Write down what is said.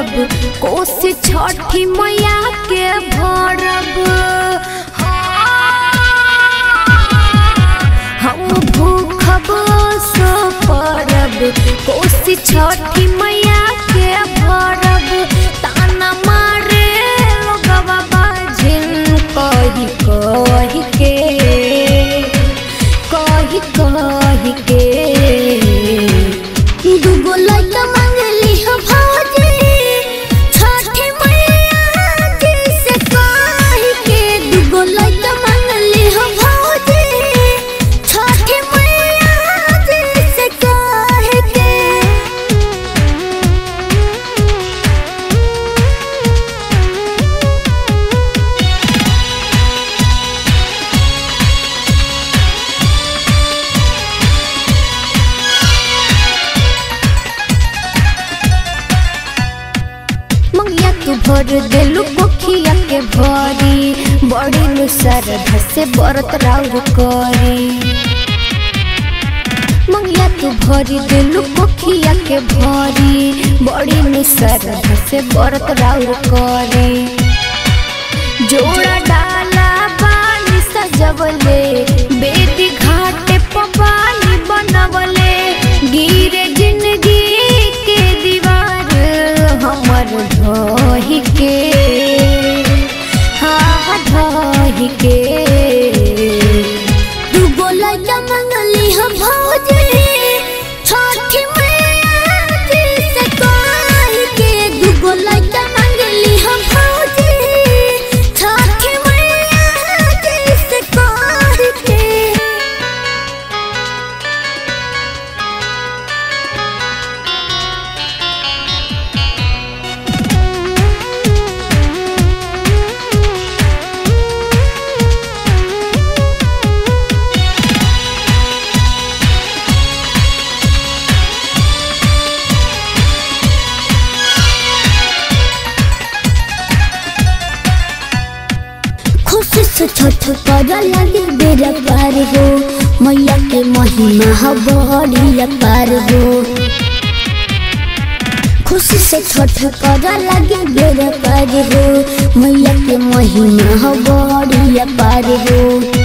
करब कोसी छठी मैया के भरब हम भूखब सो परब कोसी छठी मैया के भरब ताना मारे लोगवा बाजिन कही कही के कही कही के दुगो लइका मांगली हो भौजी छठी मैया जी से कही के दुगो लइका मांगली हो भौजी छठी मैया जी से कही के मंगिया तू भर देलू कोखिया के भरी बड़ी नु श्रद्धा से व्रत राउर करी मंगिया तू भरी देलू कोखिया के भरी बड़ी नु श्रद्धा से व्रत राउर करी जोड़ा डाला पानी सजवले बेदी घाटे पपानी बनवले गिरे जिंदगी के दीवार हमर ढही के हाँ ढही के दुगो लइका मंगली हम भौजी छठी मैया जी से कही के दुगो लइका मंगली हम भौजी छठी मैया जी से कही के खुशी से छठ कर लगे बेरा पार हो मैया के महिमा ह बड़ी पार हो खुशी से छठ कर लगे बेरा पार हो मैया के महिमा ह बड़ी पार हो